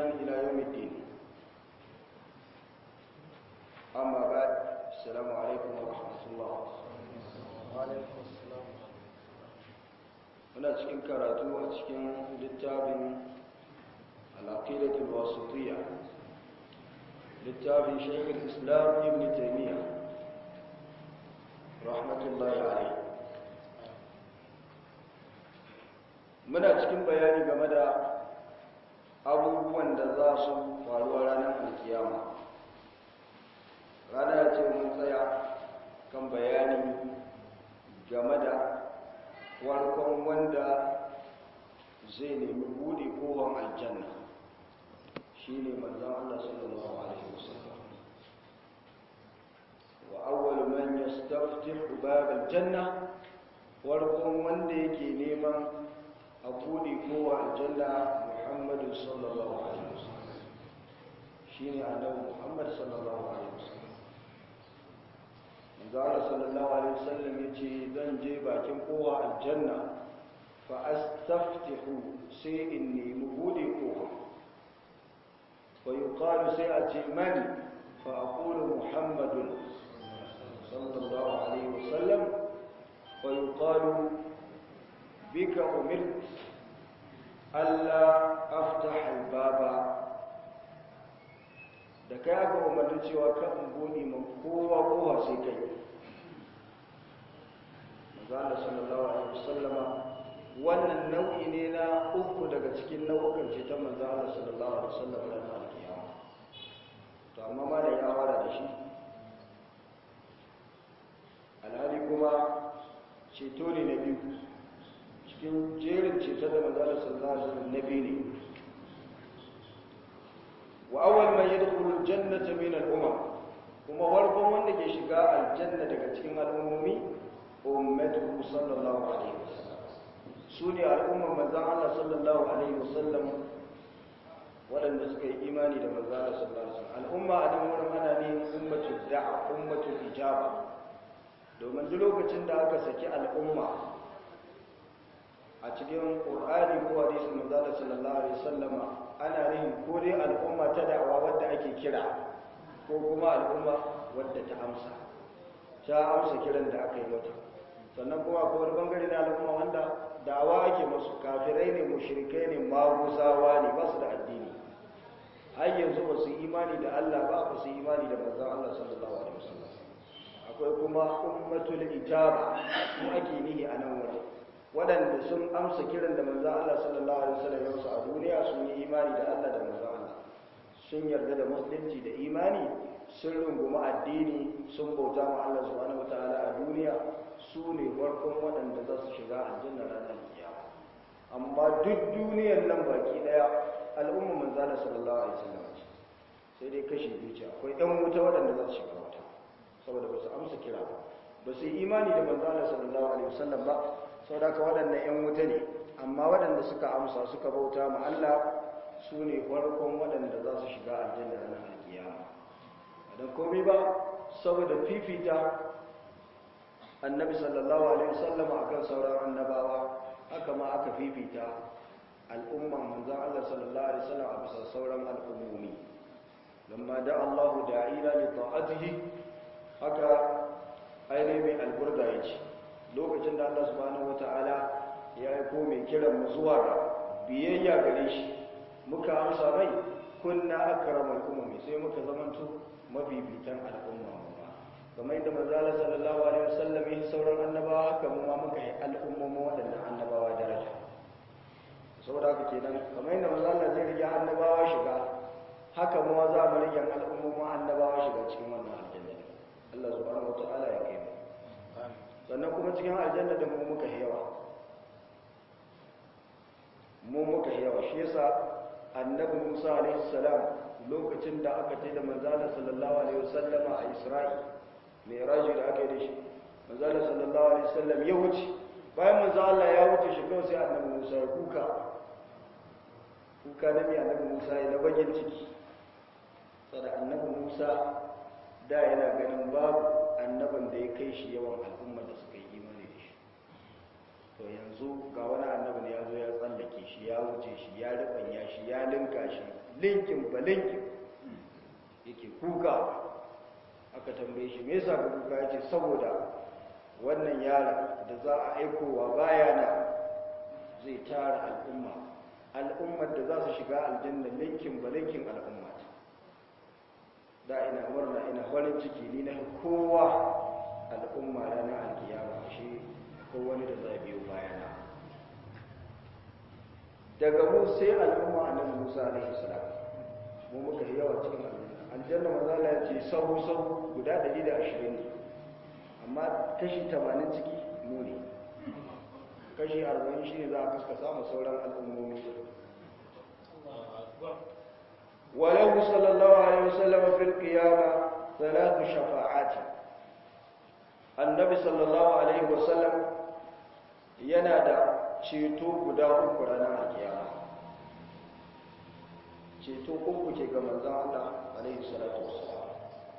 إلى يوم الدين أما بعد السلام عليكم ورحمة الله وعليكم السلام muna cikin karatu a cikin littafin al'aqidatul wasitiyya littafin shaykh islam ibn taymiyyah rahmatullahi alayhi muna cikin bayani game da abubuwan da za su faruwa ranar alkiyama rana ce mun tsaya kan bayani game da warkon wanda zai nemi bude kowar aljanna shi ne manzan Allah sallallahu Alaihi wasallam wa awwal man yastaftihu bab aljanna warkon wanda yake neman a bude kowar aljanna Muhammadu sallallahu Alaihi wasallam shi ne annabi Muhammad sallallahu Alaihi wasallam manzara sallallahu alaihi wasallam yace zan je bakin kowa aljanna fa astaftihu sai in nemi bude kowa wa yuqalu sai a ce man fa aqulu muhammadun sallallahu alaihi wasallam wa yuqalu bika umirt alla aftaha albaba da kai aka umarni cewa kan buɗe ma kowa kowa sai kai mazala sallallahu alaihi wasallama wannan nau'i ne na uku daga cikin nau'ukan ceton manzala sallallahu alaihi wasallama da na alkiyama to amma ma da ya wara da shi alhali kuma ceto ne na biyu cikin jerin ceton da manzala sallallahu alaihi wasallam na biyu ne wa awwal man yadkhulu aljannata min al-umam kuma warkon wanda ke shiga aljanna daga cikin al'ummomi ummatuhu sallallahu alaihi wasallam sune al'umman manzon Allah sallallahu alaihi wasallam waɗanda suka yi imani da manzon Allah sallallahu alaihi wasallam al'umma a dan wurin ana ne ummatu da'a ummatu ijaba domin duk lokacin da aka saki al'umma a cikin qur'ani ko hadisin manzon Allah sallallahu alaihi wasallama ana nihin ko dai al'umma ta da'awa wadda ake kira ko kuma al'umma wadda ta amsa ta amsa kiran da aka yi mata sannan kuma ko wani bangare na al'umma wanda da'awa ake musu kafirai ne mushrikai ne maguzawa ne ba su da addini har yanzu ba su imani da Allah ba ba su imani da manzon Allah sallallahu alaihi wasallam akwai kuma ummatul ijaba mu ake nihi a nan wajen waɗanda sun amsa kiran da manzan Allah sallallahu Alaihi wasallam ya wasu a duniya sun yi imani da Allah da manzan Allah sun yarda da musulunci da imani sun runguma addini sun bauta ma Allah subhanahu wataala a duniya su ne farkon waɗanda za su shiga aljanna ranar kiyama amma duk duniyar nan baki ɗaya al'umma manzan Allah sallallahu Alaihi wasallam sai dai kashi biyu ce akwai ɗan wuta waɗanda za su shiga wuta saboda ba su amsa kira ba ba su yi imani da manzan Allah sallallahu Alaihi wasallam ba sau da ka waɗanda 'yan wuta ne amma waɗanda suka amsa suka bauta ma Allah su ne farkon waɗanda za su shiga aljanna na alkiyama don komai ba saboda fifita annabi sallallahu alaihi wasallam akan sauran annabawa haka ma aka fifita al'umman manzon Allah sallallahu alaihi wasallam a bisa sauran al'ummomi lamma da Allah da'ila li ta'atihi haka ainihin mai alburda yace lokacin da Allah subhanahu wata'ala ya aiko mai kiran mu zuwa ga biyayya gare shi muka amsa mai kunna akramal ummi sai muka zamanto mabibitan al'umma kamar yadda manzala sallallahu alaihi wasallam ya sauran annabawa haka mu ma muka yi al'ummomin waɗannan annabawa daraja saboda haka kenan kamar yadda manzala zai rige annabawa shiga haka mu za mu rige al'ummomin annabawa shiga cikin wannan aljanna Allah subhanahu wata'ala ya kai mu sannan kuma cikin aljanna da mu muka yawa mu muka yawa shi yasa annabi Musa alaihi salam lokacin da aka ce da manzala sallallahu alaihi wasallama a Isra'i mai raji da aka yi da shi manzala sallallahu alaihi wasallam ya wuce bayan manzo Allah ya wuce shi kawai sai annabi Musa ya kuka kuka na mai annabi Musa ya na bagin ciki sada annabi Musa da yana ganin babu annabin da ya kai shi yawan al'umma da suka yi imani da shi to yanzu ga wani annabin ya zo ya tsallake shi ya wuce shi ya rubanya shi ya linka shi linkin ba linkin yake kuka aka tambaye shi me yasa ka kuka yace saboda wannan yara da za a aikowa bayana zai tara al'umma al'ummar da za su shiga aljanna linkin ba linkin al'umma da ina murna ina farin ciki ni na kowa al'umma ranar alkiyama shi ko wani da zai biyo bayana daga mu sai al'umma annabi Musa alaihi salam mu muka yi yawa cikin aljanna aljanna manzala ya ce sahu sahu guda 120 ne amma kashi 80 ciki mu ne kashi 40 shine za a fuska samu sauran al'ummomi وله صلى الله عليه وسلم في القيامة ثلاث شفاعات النبي صلى الله عليه وسلم ينادى ceto guda uku ranar alkiyama ceto uku ke ga manzon Allah alaihi salatu wassalam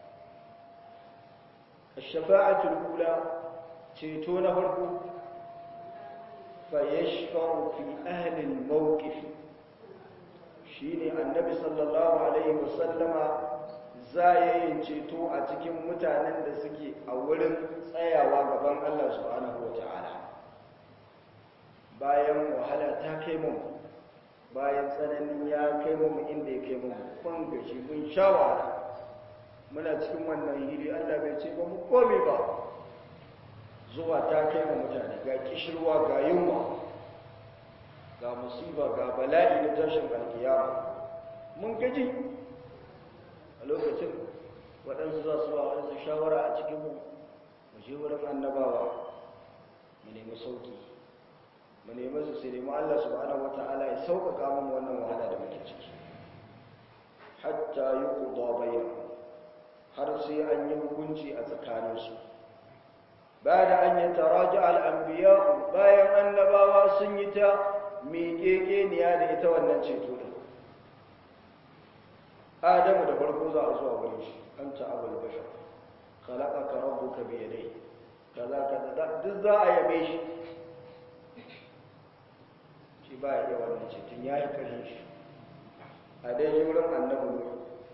ash-shafa'atu al-ula ceto na farko fa yashfa'u fi ahli al-mawqif shine annabi sallallahu alaihi wasallama za ya yi ceto a cikin mutanen da suke a wurin tsayawa gaban Allah subhanahu wata'ala bayan wahala ta kai mu bayan tsanani ya kai mu inda ya kai mu kun gashi mun sha wahala muna cikin wannan hili Allah bai ce ba mu komai ba zuwa ta kai mu mutane ga kishirwa ga yunwa ga musiba ga bala'i na tashin alkiyama mun gaji a lokacin waɗansu za su ba waɗansu shawara a cikinmu mu je wurin annabawa mu nemi sauki mu nemi su sai nemi Allah subhanahu wata'ala ya sauƙaƙa mu wannan wahala da muke ciki hatta yi ƙuda bayan har sai an yi hukunci a tsakaninsu ba da an yi taraji al'ambiya bayan annabawa sun yi ta miƙeƙeniya da ita wannan ceto ɗin adamu da farko za a zuwa wurin shi an ta abul bashar kalaka ka rabu ka biya dai kaza kaza duk za a yabe shi shi ba ya iya wannan ceton ya yi kashin shi a dai je wurin annabi nuhu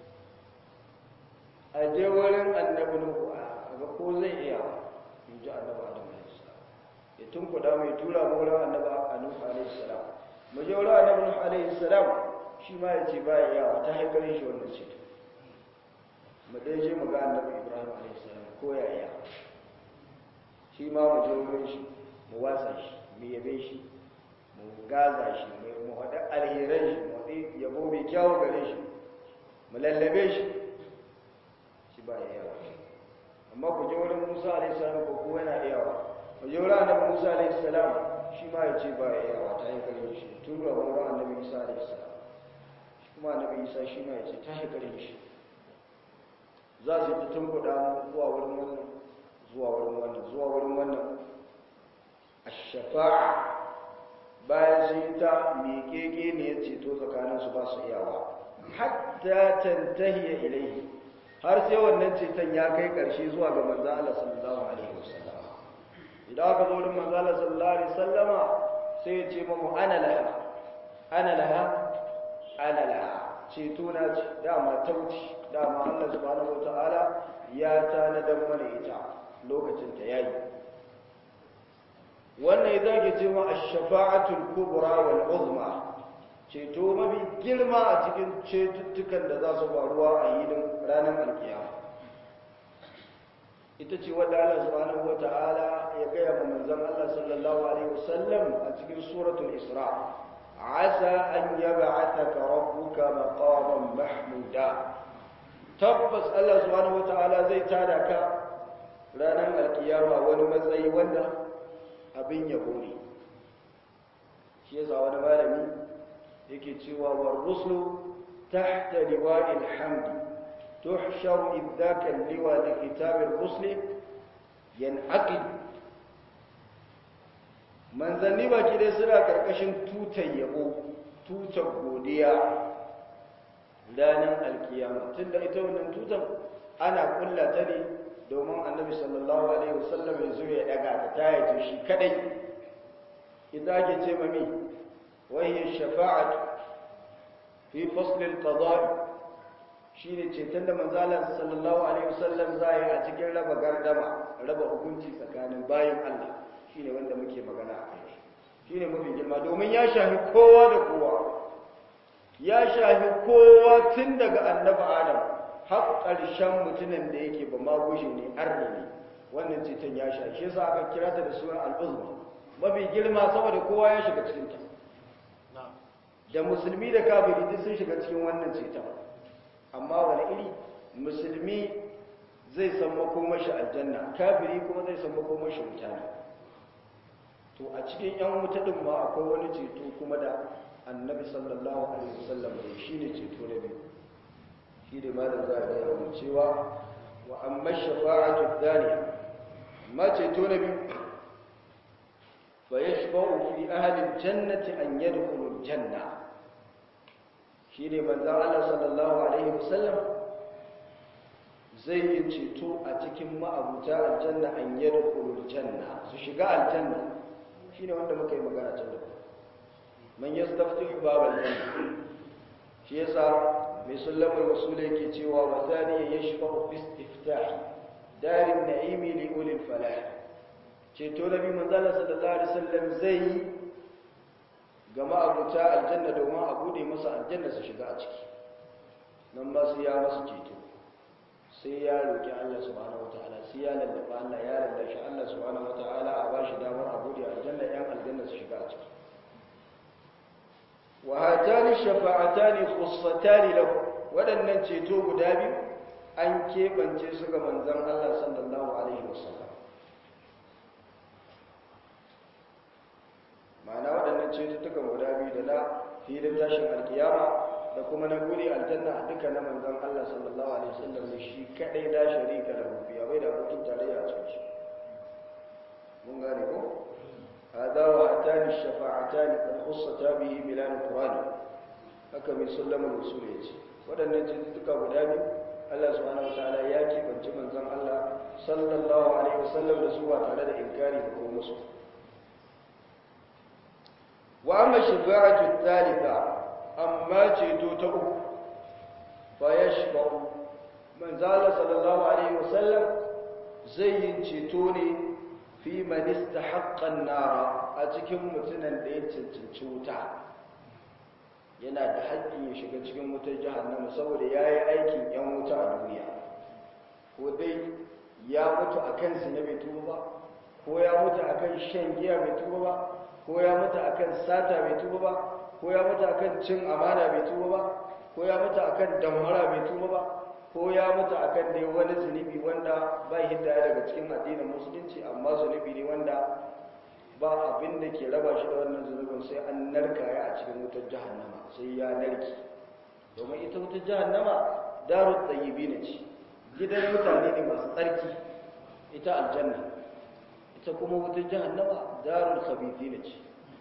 a je wurin annabi nuhu a ga ko zai iya in ji annabi adamu ya tunkuda mai tura mu wurin annabi nuhu alaihi salam mu je wurin annabi nuhu alaihi salam shi ma ya ce ba ya yawa ta haifar shi wannan ce mu dai je mu ga annabi ibrahim alaihi salam ko ya iya shi ma mu je wurin shi mu wasa shi mu yabe shi mu gaza shi mu haɗa alheran shi mu haɗi yabo mai kyawu gare shi mu lallabe shi shi ba ya yawa amma ku je wurin musa alaihi salam ko kuwa yana iyawa wajen annabi musa alaihi salam shi ma ya ce ba ya yawa ta haifar shi tun ga wani annabi isa alaihi salam shi kuma annabi isa shi ma ya ce ta haifar shi za su ta tunkuɗa zuwa wurin wannan zuwa wurin wannan zuwa wurin wannan a shafa'a bayan sun yi ta miƙeƙe ne ya ceto tsakaninsu ba su iyawa hatta tantahiya ilaihi har sai wannan ceton ya kai ƙarshe zuwa ga manzo Allah sallallahu alaihi wasallam idan aka zo wurin manzo Allah sallallahu alaihi wasallama sai ya ce mamu ana laha ana laha ana laha ceto na ce dama tauci dama Allah subhanahu wataala ya tanadar mana ita lokacin ta yayi wannan idan ke cewa ash-shafa'atul kubra wal uzma ceto mafi girma a cikin cetuttukan da za su faruwa a yinin ranar alkiyama ita ce wadda Allah subhanahu wata'ala ya gaya wa manzon Allah sallallahu alaihi wasallam a cikin suratul Isra asa an yab'athaka rabbuka maqaman mahmuda tabbas Allah subhanahu wata'ala zai tada ka ranar alkiyama wani matsayi wanda abin yabo ne shi yasa wani malami yake cewa war rusulu tahta liwa'il hamdi tuhsharu idhaka liwa li kitabir rusli yanaqid manzanni baki dai suna karkashin tutar yabo tutar godiya ranar alkiyama tunda ita wannan tutar ana kulla ta ne domin annabi sallallahu alaihi wasallam ya zo ya daga ta tayaje shi kadai idan ake ce mami wahiyar shafa'atu fi faslil qada'i shine ceton da manzalan sallallahu alaihi wasallam zai a cikin raba gardama raba hukunci tsakanin bayin Allah shine wanda muke magana a kai shine mafi girma domin ya shafi kowa da kowa ya shafi kowa tun daga annabi Adam har ƙarshen mutumin da yake ba ma gushe ne arni ne wannan ceton ya shafi shi yasa aka kira ta da sunan al-uzma mafi girma saboda kowa ya shiga cikin ta da musulmi da kafiri duk sun shiga cikin wannan ceton amma wani iri musulmi zai san makomashi aljanna kafiri kuma zai san makomashi wuta ne to a cikin yan wuta din ma akwai wani ceto kuma da annabi sallallahu alaihi wasallam ne shine ceto na biyu shi da malam za a gaya mu cewa wa amma shafa'atu thaniya amma ceto na biyu fa yashfa'u fi ahli aljannati an yadkhulu aljanna shi ne manzan Allah sallallahu Alaihi wasallam zai yi ceto a cikin ma'abuta aljanna an yi rukunin janna su shiga aljanna shi ne wanda muka yi magana can da man ya stafti babar janna shi yasa mai sullamar wasu da yake cewa wa zaniya ya shiga ofis iftah darin na'imi li ulil falah ceto na biyu manzan Allah sallallahu Alaihi wasallam zai yi ga ma'abuta aljanna domin a bude masa aljanna su shiga a ciki nan ma sai ya masu ceto sai ya roƙi Allah subhanahu wataala sai ya lallaba Allah ya lallashi Allah subhanahu wataala a ba shi damar a bude aljanna yan aljanna su shiga a ciki wa hatani shafa'atani khussatani lahu waɗannan ceto guda biyu an keɓance su ga manzon Allah sallallahu alaihi wasallam ma'ana waɗannan cututtukan guda biyu da na filin tashin alkiyama da kuma na guri aljanna duka na manzon Allah sallallahu alaihi wasallam ne shi kadai da sharika da rufiya bai da abokin tarayya a cikin shi mun gane ko hada wa atani shafa'atani qad khussata bihi bilal qurani haka mai sallama usul yace waɗannan cututtuka guda biyu Allah subhanahu wataala ya kibanci manzon Allah sallallahu alaihi wasallam da su ba tare da inkari ko musu wa amma shafa'atu thalitha amma ceto ta uku fa yashfa'u manzo Allah sallallahu alaihi wasallam zai yin ceto ne fi man istahaqqa an-nara a cikin mutunan da ya cancanci wuta yana da haƙƙin ya shiga cikin wutar jahannama saboda yayi aikin yan wuta a duniya ko dai ya mutu akan zina bai tuba ba ko ya mutu akan shan giya bai tuba ba ko ya mutu akan sata bai tuba ba ko ya mutu akan cin amana bai tuba ba ko ya mutu akan damara bai tuba ba ko ya mutu akan dai wani zunubi wanda ba hidda daga cikin addinin musulunci amma zunubi ne wanda ba abin da ke raba shi da wannan zunubin sai an narka ya a cikin wutar jahannama sai ya narki domin ita wutar jahannama darut tayyibin ce gidan mutane ne masu tsarki ita aljanna ita kuma wutar jahannama darul khabithina ce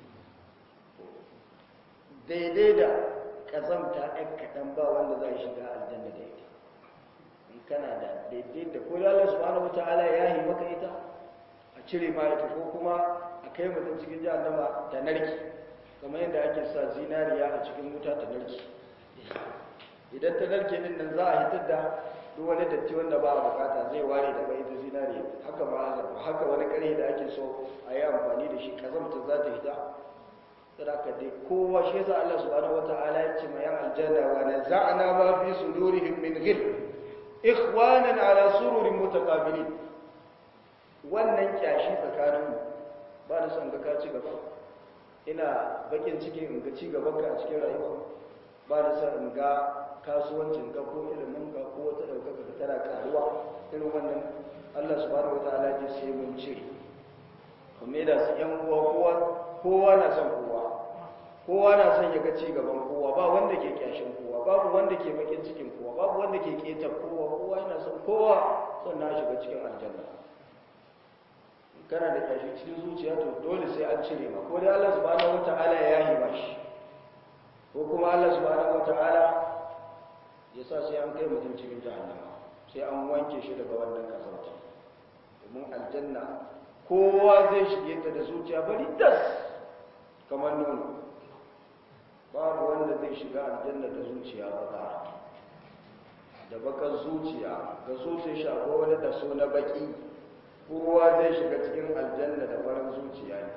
daidai da kazamta ɗan kaɗan ba wanda za shiga aljanna da ita in kana da daidai da ko Allah subhanahu wataala ya yi maka ita a cire ma ita ko kuma a kai mutum cikin jahannama ta narki kamar yadda ake sa zinariya a cikin wuta ta narki idan ta narke din nan za a hitar da duk wani datti wanda ba a bukata zai ware daga ita zinariya haka ma haka wani kare da ake so a yi amfani da shi kazamta za ta hita sadaka dai kowa shi yasa Allah subhanahu wataala ya ce mayan aljanna wa naza'na ma fi sudurihim min ghil ikhwanan ala sururin mutaqabilin wannan kyashi tsakanin mu ba da son ga ka ci gaba ina bakin cikin in ga ci gaban ka a cikin rayuwa ba da son in ga kasuwancin ka ko ilimin ka ko wata daukaka ka tana karuwa irin wannan Allah subhanahu wataala ya ce sai mun cire kuma da su yan uwa kowa kowa na son kowa kowa na son ya ga ci gaban kowa ba wanda ke kyashin kowa babu wanda ke bakin cikin kowa babu wanda ke keta kowa kowa yana son kowa sannan shiga cikin aljanna kana da kyashi cikin zuciya to dole sai an cire ma ko dai Allah subhanahu wataala ya yi mashi ko kuma Allah subhanahu wataala ya sa sai an kai mutum cikin jahannama sai an wanke shi daga wannan kasance domin aljanna kowa zai shige ta da zuciya bari das kamar nono babu wanda zai shiga aljanna da zuciya baka da bakar zuciya ga zuciya shi akwai wani da so na baki kowa zai shiga cikin aljanna da farin zuciya ne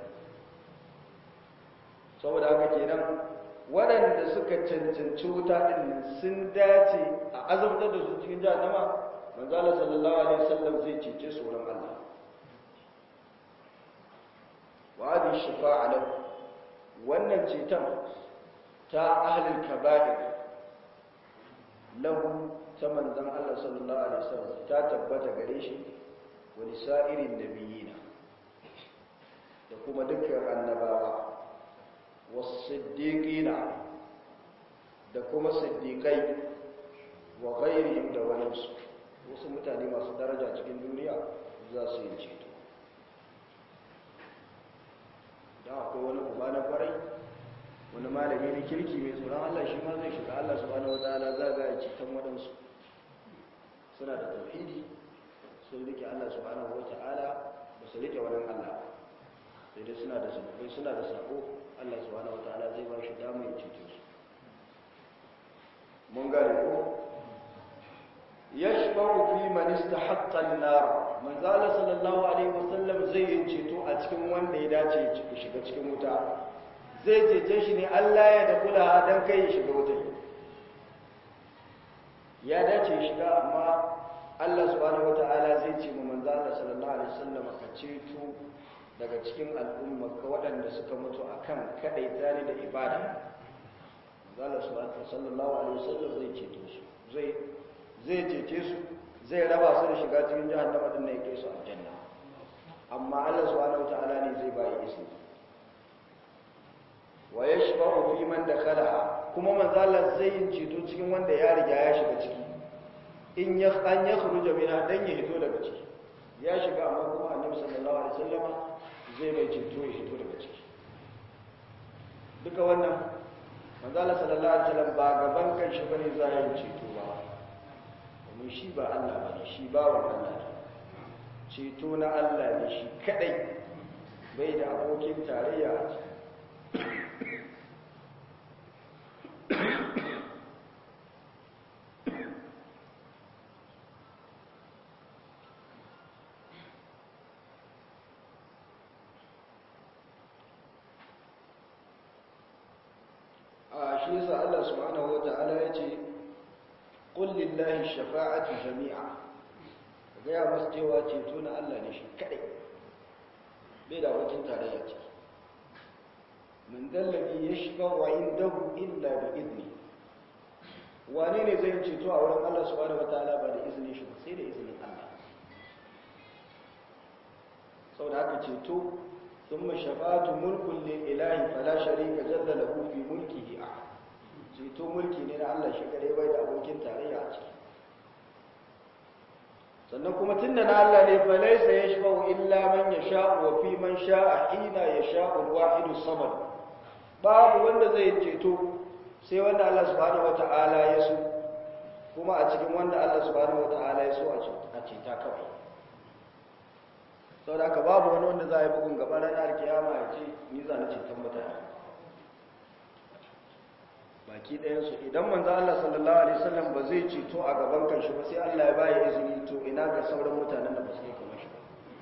saboda haka kenan waɗanda suka cancanci wuta ɗin sun dace a azabtar da su cikin jahannama manzala sallallahu alaihi wasallam zai cece tsoron Allah wa hadi shifa'a lahu wannan ceton ta ahlul kaba'ir lahu ta manzon Allah sallallahu alaihi wasallam ta tabbata gare shi wa lisa'irin nabiyina da kuma dukkan annabawa wasiddiqina da kuma siddiqai wa ghairihim da waninsu wasu mutane masu daraja cikin duniya za su yi ceto da akwai wani uba na kwarai wani malami na kirki mai tsoron Allah shi ma zai shiga Allah subhanahu wataala za ga ceton waɗansu suna da tauhidi sun rike Allah subhanahu wataala ba su rike wani Allah sai dai suna da zunubai suna da sako Allah subhanahu wataala zai ba shi dama ya cece su mun gane ko yashba'u fi man istahaqqa an-nar manzo Allah sallallahu alaihi wasallam zai yi ceto a cikin wanda ya dace ya shiga cikin wuta zai cece shi ne Allah ya da kula dan kai ya shiga wuta ya dace ya shiga amma Allah subhanahu wataala zai ce mu manzo Allah sallallahu alaihi wasallam ka ceto daga cikin al'umma ka waɗanda suka mutu akan kadai tare da ibada Allah sallallahu alaihi wasallam zai ceto su zai zai cece su zai raba su da shiga cikin jahannama din ne kai su aljanna amma Allah subhanahu wataala ne zai bayi izini wa yashfa'u fi man dakhalaha kuma manzo Allah zai yin ceto cikin wanda ya riga ya shiga ciki in ya an ya khuruja minha dan ya hito daga ciki ya shiga amma kuma Annabi sallallahu alaihi wasallama zai mai ceto ya hito daga ciki duka wannan manzo Allah sallallahu alaihi wasallam ba gaban kan shi bane za ya yi ceto ba domin shi ba Allah bane shi ba wa Allah ne ceto na Allah ne shi kadai bai da abokin tarayya a ciki shi yasa Allah subhanahu wata'ala ya ce qul lillahi shafa'atu jami'a ga ya masu cewa ceto na Allah ne shi kadai bai da wakin tarayya ce min dallabi yashfa'u indahu illa bi idni wane ne zai ceto a wurin Allah subhanahu wata'ala ba da izinin shi ba sai da izinin Allah saboda haka ceto ثم شفاعة ملك لله فلا شريك جل له في ملكه أحد ceto mulki ne na Allah shi kadai bai da abokin tarayya a ciki sannan kuma tunda na Allah ne fa laysa yashfa'u illa man yasha'u wa fi man sha'a hina yasha'u al-wahid samad babu wanda zai ceto sai wanda Allah subhanahu wata'ala ya so kuma a cikin wanda Allah subhanahu wata'ala ya so a ceta kawai sau da aka babu wani wanda za a yi bugun gaba ranar kiyama ya ce ni za na ceton mutane baki ɗayansu idan manzo Allah sallallahu alaihi wasallam ba zai ceto a gaban kanshi ba sai Allah ya bayi izini to ina ga sauran mutanen da ba su yi kamar shi ba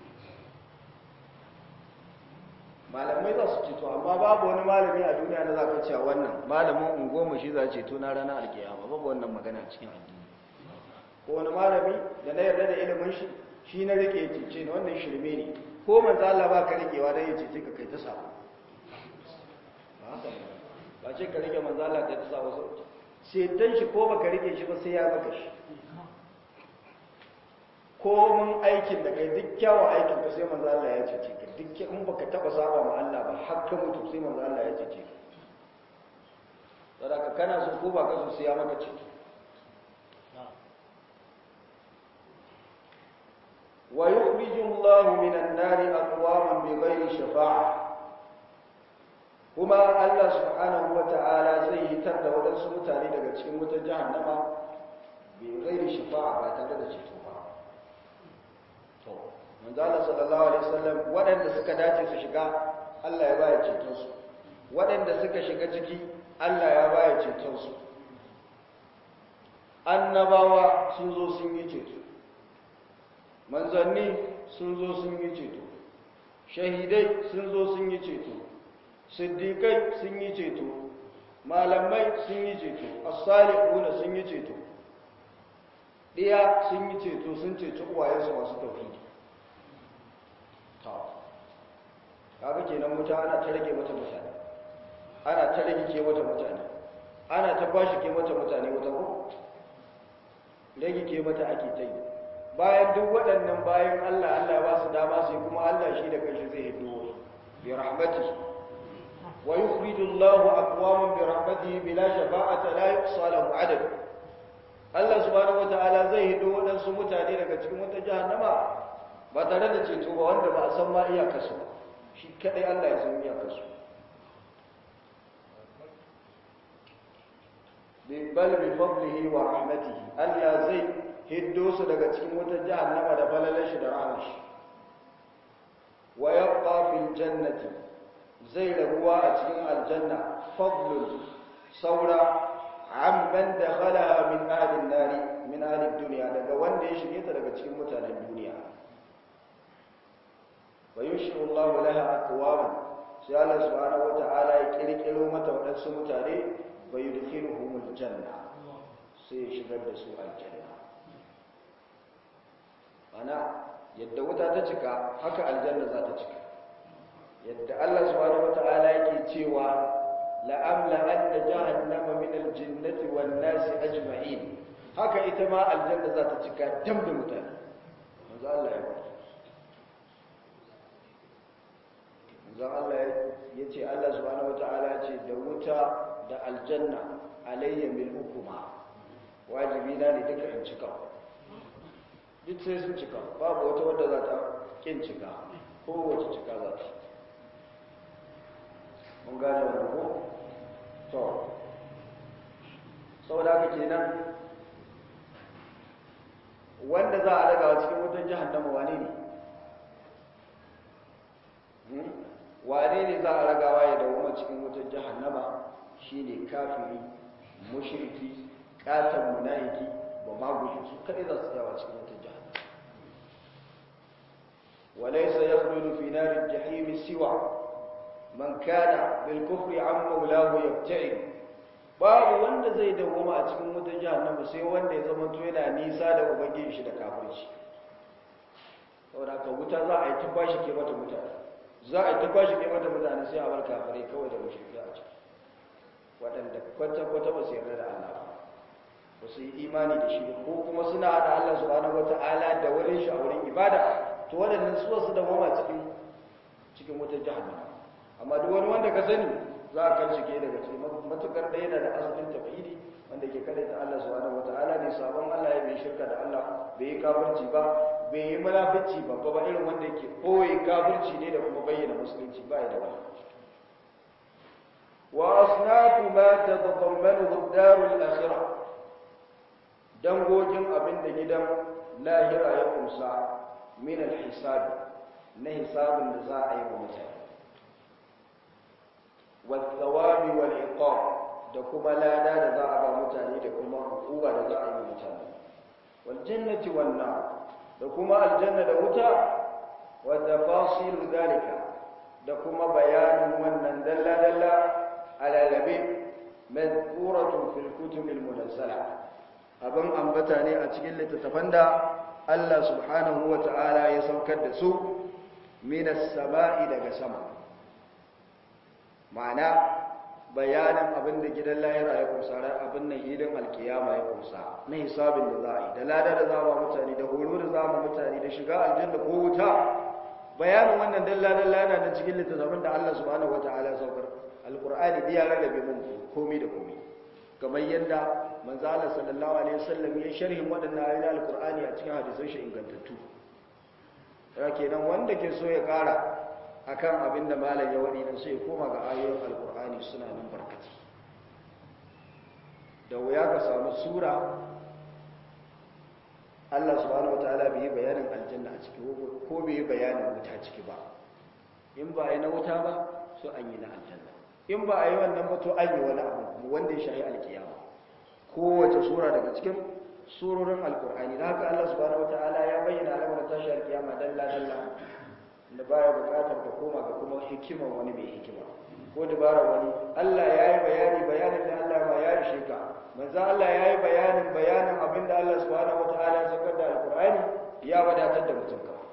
malamai za su ceto amma babu wani malami a duniya da za ka cewa wannan malamin unguwarmu shi za ceto na ranar alkiyama babu wannan magana cikin addini ko wani malami da na yarda da ilimin shi shi na rike ya cece ni wannan shirme ne ko manzo Allah ba ka rikewa dan ya cece ka kai ta sabo ba haka ba ce ka rike manzo Allah kai ta sabo sau ceton shi ko baka rike shi ba sai ya baka shi ko mun aikin da kai duk kyawun aikin ka sai manzo Allah ya cece ka duk in baka taba saba ma Allah ba har ka mutu sai manzo Allah ya cece ka saboda kana so ko ba ka so sai ya maka cece ويخرج الله من النار أقواما بغير شفاعة kuma Allah subhanahu wata'ala zai hitar da waɗansu mutane daga cikin wutar jahannama bai gairi shafa'a ba tare da ceto ba to manzo Allah sallallahu alaihi wasallam waɗanda suka dace su shiga Allah ya baya ceton su waɗanda suka shiga ciki Allah ya baya ceton su annabawa sun zo sun yi ceto manzanni sun zo sun yi ceto shahidai sun zo sun yi ceto siddiƙai sun yi ceto malamai sun yi ceto as-salihuna sun yi ceto ɗiya sun yi ceto sun ceto uwayensu masu tauhidi ta kaga kenan wuta ana ta rage mata mutane ana ta rage ke mata mutane ana ta bashi ke mata mutane wata ko rage ke mata ake ta yi bayan duk waɗannan bayan Allah Allah ba su dama sai kuma Allah shi da kanshi zai hido bi rahmatihi wa yukhriju Allahu aqwaman bi rahmatihi bila shafa'ati la yuhsa lahu adad Allah subhanahu wataala zai hido waɗansu mutane daga cikin wata jahannama ba tare da ceto ba wanda ba a san ma iyakarsu ba shi kadai Allah ya san iyakarsu bal bi fadlihi wa rahmatihi Allah zai hiddo su daga cikin wata jahannama da falalar shi da rahmar shi wa yabqa fil jannati zai rabuwa a cikin aljanna fadlun saura amman dakhalaha min ahli an-nari min ahli ad-dunya daga wanda ya shige ta daga cikin mutanen duniya wa yushiru Allahu laha aqwaman sai Allah subhanahu wa ta'ala ya kirkiro mata wadansu mutane wa yudkhiluhumul janna sai ya shigar da su aljanna ana yadda wuta ta cika haka aljanna za ta cika yadda Allah subhanahu wataala yake cewa la amla anna jahannama min aljinnati wan nasi ajma'in haka ita ma aljanna za ta cika dam da mutane manzo Allah ya faɗi manzo Allah ya ce Allah subhanahu wataala ya ce da wuta da aljanna alayya mil hukuma wajibi na ne duka in cika duk sai sun cika babu wata wadda za ta kin cika kowace cika za ta mun gane wani ko to saboda haka kenan wanda za a daga cikin wutan jahannama wane ne wane ne za a ragawa ya dawo cikin wutan jahannama shine kafiri mushriki katon munafiki ba ma guji su kadai za su tsayawa cikin wata jahannama walaysa yakhludu fi nar al-jahim siwa man kana bil kufri an maulahu yabta'i babu wanda zai dawoma a cikin wata jahannama sai wanda ya zama to yana nisa da ubangiji shi da kafirci saboda ka wuta za a yi tabbashi ke mata mutane za a yi tabbashi ke mata mutane sai a bar kafirai kawai da mushriki a ciki waɗanda kwata-kwata ba su yarda da Allah ba su yi imani da shi ko kuma suna haɗa Allah subhanahu wata'ala da wurin shi a wurin ibada to waɗannan su wasu da mama cikin cikin wutar jahannama amma duk wani wanda ka sani za a kan shige daga cikin matukar ɗaya da asalin tafidi wanda ke kada ta Allah subhanahu wata'ala ne sabon Allah ya bai shirka da Allah bai yi kafirci ba bai yi munafici ba ba irin wanda yake koyi kafirci ne da kuma bayyana musulunci ba ya da wani وأصناف ما تتضمنه الدار الآخرة dangogin abin da gidan lahira ya kusa min alhisabi na hisabin da za a yi wa mutane wasawabi wal iqab da kuma lada da za a ba mutane da kuma hukuma da za a yi wa mutane wal jannati wan nar da kuma aljanna da wuta wa tafasil dalika da kuma bayanin wannan dalla dalla alalabe madkuratun fil kutubil munazzala abin ambata ne a cikin littattafan da Allah subhanahu wata'ala ya saukar da su minas sama'i daga sama ma'ana bayanin abin da gidan lahira ya kusa abin nan hilin alkiyama ya kusa na hisabin da za a yi da lada da za a mutane da horo da za a mutane da shiga aljanna ko wuta bayanin wannan dalla-dalla yana da cikin littattafan da Allah subhanahu wata'ala ya saukar alkur'ani da ya rarrabe mun komai da komai kamar yadda manzo Allah sallallahu alaihi wasallam ya sharhin wadannan ayoyin alkur'ani a cikin hadisan shi ingantattu ya kenan wanda ke so ya kara akan abin da malam ya wadi dan sai ya koma ga ayoyin alkur'ani suna nan barkati da wuya ka samu sura Allah subhanahu wataala bai yi bayanin aljanna a ciki ko bai yi bayanin wuta ciki ba in ba yi na wuta ba so an yi na aljanna in ba a yi wannan ba to an yi wani abu wanda ya shahi alkiyama kowace sura daga cikin surorin alkur'ani da haka Allah subhanahu wataala ya bayyana al'amuran tashi alkiyama dalla dalla da baya bukatar ka koma ga kuma hikimar wani mai hikima ko dabarar wani Allah ya yi bayani bayanin da Allah ma ya ishe ka manzo Allah ya yi bayanin bayanin abin da Allah subhanahu wataala ya sakar da alkur'ani ya wadatar da mutum ka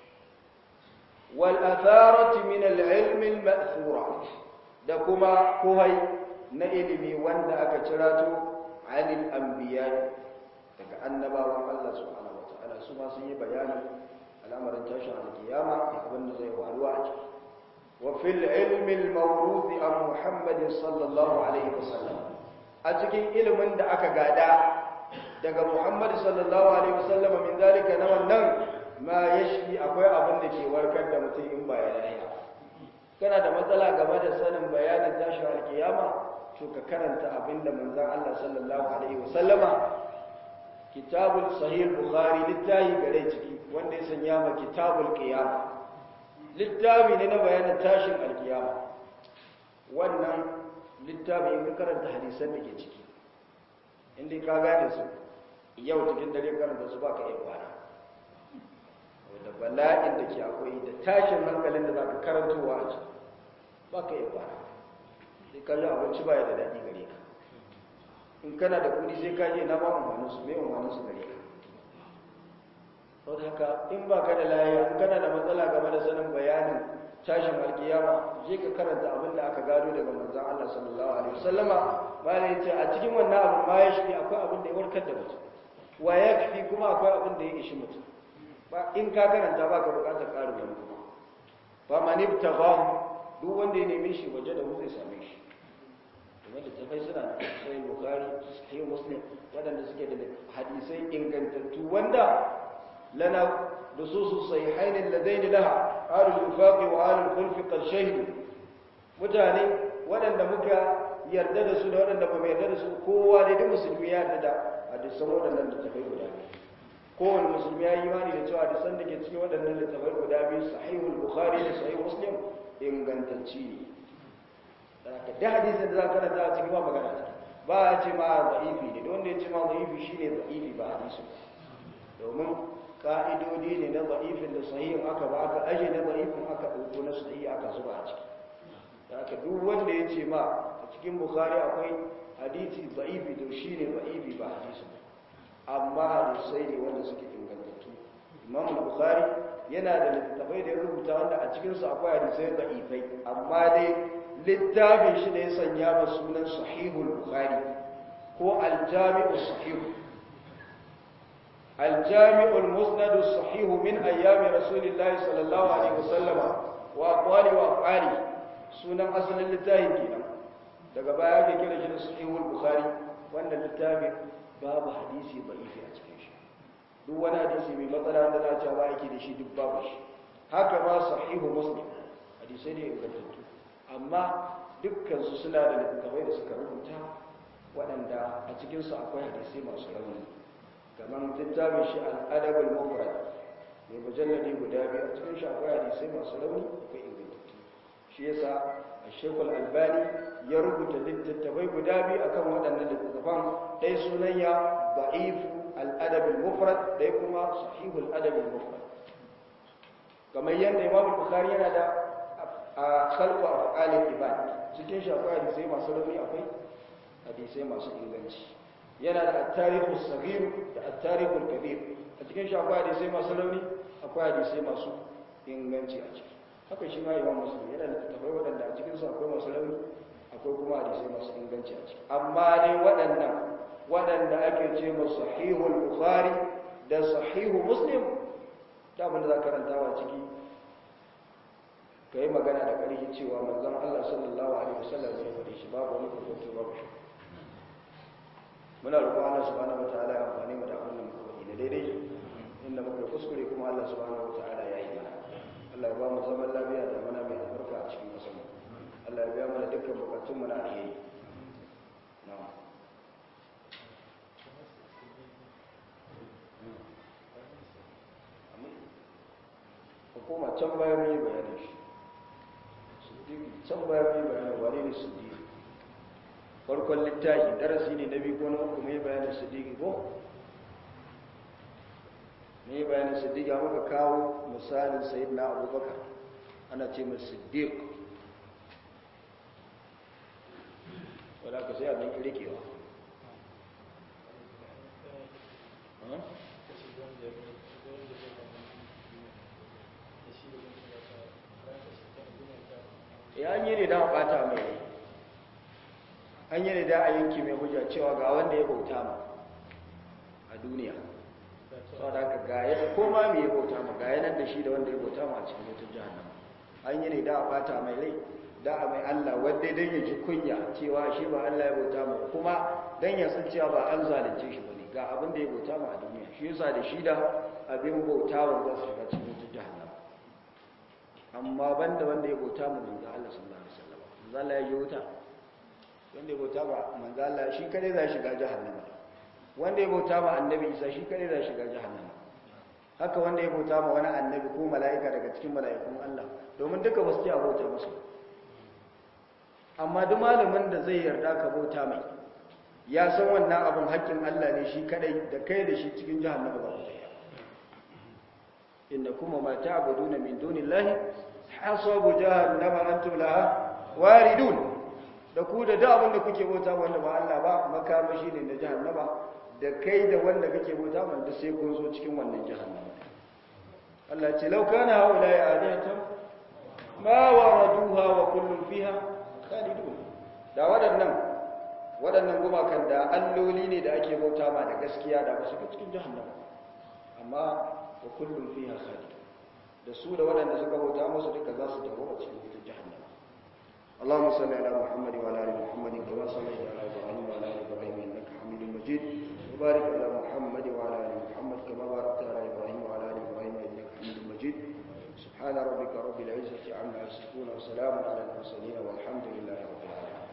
wal atharati min al-ilm al-ma'thura da kuma kohai na ilimi wanda aka cirato anil anbiya daga annabawan Allah subhanahu wataala su ma sun yi bayanin al'amarin tashin alkiyama da abin da zai faruwa a ciki wa fil ilmi al-mawruth an Muhammad sallallahu alaihi wasallam a cikin ilimin da aka gada daga Muhammad sallallahu alaihi wasallam min zalika na wannan ma yashfi akwai abin da ke warkar da mutum in ba ya lafiya kana da matsala game da sanin bayanin tashin alkiyama to ka karanta abinda manzon Allah sallallahu alaihi wasallama kitabul sahih bukhari littafi gare ciki wanda ya sanya ma kitabul qiyama littafi ne na bayanin tashin alkiyama wannan littafi in ka karanta hadisan da ke ciki inda ka gane su yau cikin dare karanta su baka iya kwana da bala'in da ke akwai da tashin hankalin da zaka karantowa a ciki baka iya kwana sai ka ji abinci baya da daɗi gare ka in kana da kuɗi sai ka je na ba umarnin su mai umarnin su gare ka sau haka in ba ka da layiya in kana da matsala game da sanin bayanin tashin alkiyama je ka karanta abin da aka gado daga manzan Allah sallallahu alaihi wasallama malai yace a cikin wannan abin ma ya shi akwai abin da ya warkar da mutum wa yakfi kuma akwai abin da ya ishi mutum ba in ka karanta ba ka bukatar ƙarin wani kuma ba manibtaghahu duk wanda ya neme shi waje da zai same shi kuma da tafai suna da sai bukari sai muslim waɗanda suke da hadisai ingantattu wanda lana da su su sai hainin ladaini laha alul infaqi wa alul khulfi qad shahidu mutane waɗanda muka yarda da su da waɗanda ba mu yarda da su kowa da duk musulmi ya yarda da hadisan waɗannan da tafai guda biyu kowane musulmi ya yi imani da cewa hadisan da ke cikin waɗannan littafai guda biyu sahihul bukhari da sahih muslim ingantacci ne da hadisin da za ka karanta a cikin ba magana ta ba a ce ma za'ifi ne wanda ya ce ma za'ifi shi ne za'ifi ba hadisu domin ka'idodi ne na za'ifin da sahihin aka ba aka aje na za'ifin aka ɗauko na sahihi aka zuba a ciki da aka duk wanda ya ce ma a cikin bukari akwai hadisi za'ifi to shi ne za'ifi ba hadisu amma hadisai ne wanda suke ingantattu imam bukari yana da littattafai da ya rubuta wanda a cikinsu akwai hadisai za'ifai amma dai littafin shi da ya sanya ba sunan sahihul bukhari ko aljami'u sahihu aljami'ul musnadu sahihu min ayyami rasulillahi sallallahu alaihi wasallama wa aqwali wa af'ali sunan asalin littafin kenan daga baya ake kira shi da sahihul bukhari wannan littafin babu hadisi da'ifi a cikin shi duk wani hadisi mai matsala da za a ba yake da shi duk babu shi haka ma sahihu muslim hadisai ne ingantattu amma dukkansu suna da littattafai da suka rubuta waɗanda a cikinsu akwai hadisai masu rauni kamar littafin shi al'adabul mufrad mai mujalladi guda biyu a cikin shi akwai hadisai masu rauni akwai ingantattu shi yasa a shekul albani ya rubuta littattafai guda biyu akan waɗannan littattafan ɗaya sunan ya ba'ifu al'adabul mufrad ɗaya kuma sahihul adabul mufrad kamar yadda imam bukhari yana da a khalqu af'alil ibad cikin shi akwai hadisai masu rauni akwai hadisai masu inganci yana da at-tarihu saghir da at-tarihu kabir a cikin shi akwai hadisai masu rauni akwai hadisai masu inganci a ciki haka shi ma imam muslim yana da tafai waɗanda a cikin su akwai masu rauni akwai kuma hadisai masu inganci a ciki amma dai waɗannan waɗanda ake ce ma sahihul bukhari da sahihu muslim da abin da za karantawa ciki ka yi magana da ƙarfi cewa manzon Allah sallallahu alaihi wasallam ya faɗi shi babu wani kokoto babu shi muna roƙon Allah subhanahu wataala ya amfani mu da abin da muka faɗi da daidai inda muka kuskure kuma Allah subhanahu wataala ya yi mana Allah ya ba mu zaman lafiya da mana mai albarka a cikin ƙasar mu Allah ya biya mana dukkan bukatun mu na alheri na'am ko koma can bayan mun yi bayanin shi can baya mai bayanin wane ne siddiqi farkon littafi darasi ne na biyu ko na uku mai bayanin siddiqi ko mai bayanin siddiqi muka kawo misalin sayyidina abubakar ana ce mai siddiq wadda ka sai abin kirkewa ya an yi ne da bata mai rai an yi ne da a yanki mai hujja cewa ga wanda ya bauta ma a duniya sau da aka gaya da koma mai ya bauta ma gaya nan da shi da wanda ya bauta ma a cikin mutum jihannama an yi ne da a bata mai rai da a mai Allah wadda don ya ji kunya cewa shi ba Allah ya bauta ma kuma don ya san cewa ba an zalunce shi ba ne ga abin da ya bauta ma a duniya shi yasa da shi da abin bauta wa za su shiga cikin mutum jihannama amma banda wanda ya bauta mu manzo Allah sallallahu alaihi wasallam manzo Allah ya yi wuta wanda ya bauta ba manzo Allah shi kare za shiga jahannama wanda ya bauta ma annabi Isa shi kare za shiga jahannama haka wanda ya bauta ma wani annabi ko mala'ika daga cikin mala'ikun Allah domin duka ba su ci a bauta musu amma duk malamin da zai yarda ka bauta mai ya san wannan abin haƙƙin Allah ne shi kadai da kai da shi cikin jahannama ba ku innakum ma ta'buduna min dunillahi hasabu jahannama antum laha waridun da ku da da abin da kuke bauta wanda ba Allah ba makamashi ne na jahannama da kai da wanda kake bauta wanda sai kun zo cikin wannan jahannama Allah ce law kana haula ya alihatan ma waraduha wa kullun fiha khalidun da waɗannan waɗannan gumakan da alloli ne da ake bauta ma da gaskiya da ba su cikin jahannama amma wa kullum fiha khalid da su da waɗanda suka bauta musu duka za su dawo a cikin wutar jahannama اللهم صل على محمد وعلى ال محمد كما صليت على ابراهيم وعلى ال ابراهيم انك حميد مجيد وبارك على محمد وعلى ال محمد كما باركت على ابراهيم وعلى ال ابراهيم انك حميد مجيد سبحان ربك رب العزه عما يصفون وسلام على المرسلين والحمد لله رب العالمين